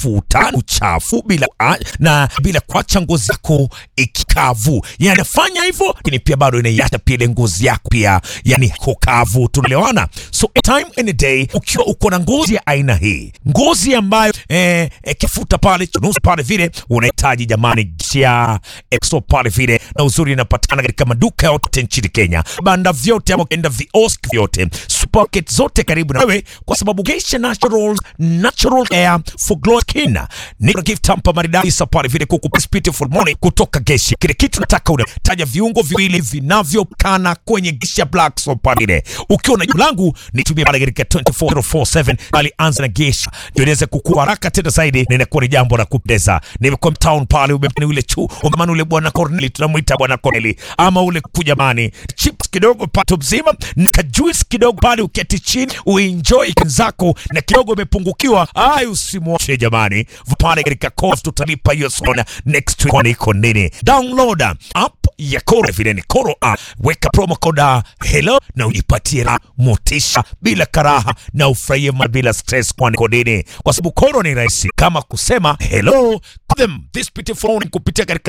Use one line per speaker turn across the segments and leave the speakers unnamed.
mafuta uchafu bila a- na bila kuacha ngozi yako ikikavu. Yani fanya hivyo, lakini pia bado inaiacha pia ile ngozi yako pia yani kokavu. Tunaelewana? So time any day ukiwa uko na ngozi ya aina hii, ngozi ambayo eh, eh, kifuta pale chunusi pale vile unahitaji jamani, gisia exo pale vile, na uzuri inapatikana katika maduka yote nchini Kenya, banda vyote ama ukienda viosk vyote, supermarket zote karibu na wewe, kwa sababu Geisha Naturals natural hair for glow skin ni gift hampa maridadi sa pale vile kuku beautiful morning kutoka Geisha. Kile kitu nataka unataja viungo viwili vinavyokana kwenye Geisha Black Soap pale vile. Ukiwa na jibu langu nitumie pale katika 24047 bali anza na Geisha ndio iweze kukua haraka tena zaidi, na inakuwa ni jambo la kupendeza. Nimekuwa town pale, umemani ule chu umemani ule bwana Corneli, tunamuita bwana Corneli ama ule kujamani, chips kidogo pato mzima na kajuice kidogo pale, uketi chini uenjoy zako na kidogo umepungukiwa, ai usimwache jamani, pale katika course tutalipa hiyo sona next week, kwani iko nini? Download app ya Koro vile ni Koro app, weka promo code uh, hello na ujipatie raha, motisha bila karaha na ufurahie ma bila stress, kwani iko nini? Kwa sababu Koro ni rahisi kama kusema hello Call them this beautiful morning kupitia katika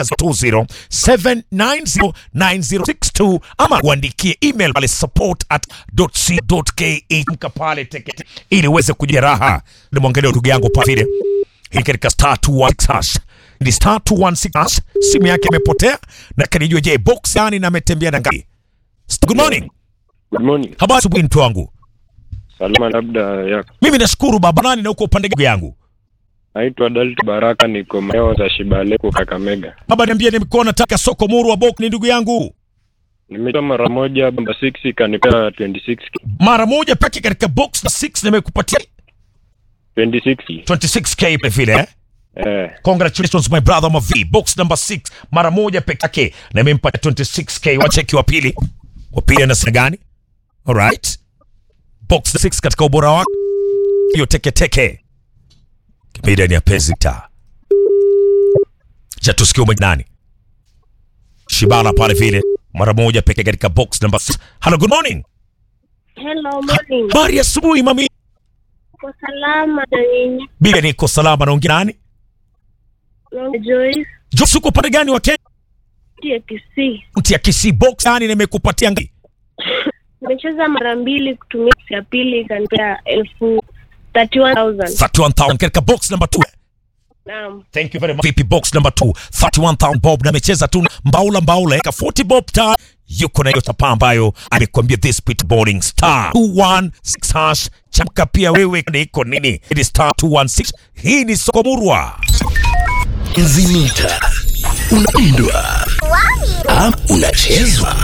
207909062 ama uandikie email pale support at .co.ke mka pale teketi ili uweze kujia raha. Nimwangalia ndugu yangu pale vile hii katika star 216 hash ni star 216 hash, simu yake imepotea na kanijua, je box yani na ametembea na ngapi? Good morning,
Good morning.
habari asubuhi mtu wangu.
Salama labda yako.
Mimi nashukuru baba nani na uko upande gani yangu?
Naitwa Dalt Baraka niko maeneo za Shibaleku Kakamega.
Baba niambie, nimekuwa nataka soko muru wa box ni ndugu yangu
Nimetoa mara moja bamba 6 ikanipea 26
mara moja peke katika box na 6 nimekupatia
26.
26k vile vile eh?
Eh,
Congratulations my brother Mavi, box number 6 mara moja peke yake na imempatia 26k. Wacheki wa pili, wa pili anasema gani? Alright, box 6 katika ubora wake hiyo teke teke kipida ni ya penzi ta cha tusikie ume nani Shibala pale vile mara moja peke katika box number 6. Hello, good morning.
Hello, morning.
Habari ya asubuhi mami.
Kwa salama na nyinyi?
Bila niko salama, naongea nani?
Naongea Joyce
Josi, uko pande gani wa Kenya?
ya Kisii.
Mti ya Kisii box yani nimekupatia ngapi?
Nimecheza mara mbili kutumia box ya pili ikanipea elfu 31,000.
31,000 katika box number 2.
Naam.
Thank you very much. Vipi box number 2 31,000 bob na amecheza tu mbaula mbaula ka 40 bob ta yuko na hiyo chapa ambayo amekwambia this bit boarding star 216 hash chamka pia wewe ni iko nini it is star 216 hii ni soko murwa
Nzimita unapindwa ama unachezwa.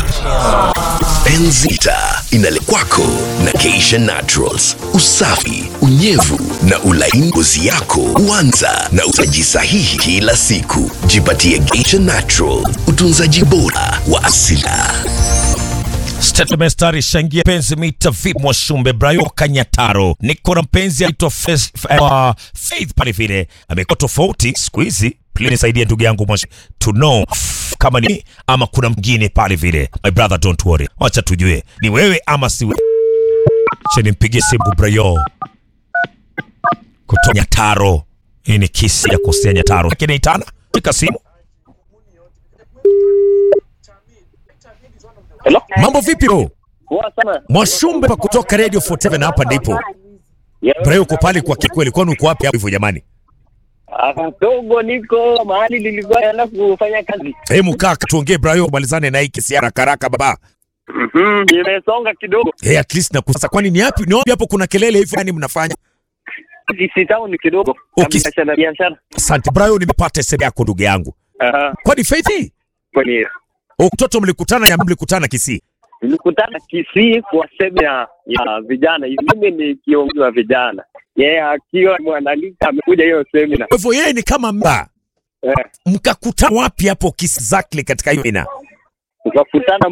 Enzita inaletwa kwako na Geisha Naturals. Usafi, unyevu na ulaini ngozi yako huanza na utunzaji sahihi kila siku. Jipatie Geisha Natural, utunzaji bora wa asila.
Statemestari shangia penzi mita vip mwashumbe Brayo Kanyataro niko na mpenzi aitwa Fes- F- uh, Faith pale vile amekuwa tofauti siku hizi. Please nisaidie ndugu yangu mwashi to know f- kama ni ama kuna mwingine pale vile. My brother don't worry, wacha tujue ni wewe ama si wewe. Acha nimpigie simu Brayo kutoka Nyataro. Hii ni kisi ya kusia Nyataro, lakini itana pika simu.
Hello?
Mambo vipi bro?
Poa sana.
Mwashumbe pa kutoka Radio 47 hapa ndipo.
Yeah.
Brayo uko pale kwa kikweli, kwani uko wapi hapo hivyo jamani?
Ah, Togo niko mahali nilikuwa naenda kufanya kazi.
Hebu kaa tuongee Brayo, malizane na hii kesi haraka haraka baba.
Mhm, nimesonga kidogo.
Hey, at least nakusa. Kwani ni yapi? Ni wapi hapo kuna kelele hivi yani mnafanya?
Kisi town kidogo.
Okay.
Biashara biashara.
Asante Brayo, nimepata SMS yako ndugu yangu.
Aha.
Kwani Faith hii?
Kwani
O, mtoto mlikutana ya mlikutana Kisii.
nilikutana Kisii kwa semina ya, ya vijana. Mimi ni kiongozi wa vijana. Yeye akiwa mwanalika amekuja hiyo semina.
Kwa hivyo yeye ni kama mba.
Eh,
Mkakutana wapi hapo Kisii exactly katika hiyo ina?
tukakutana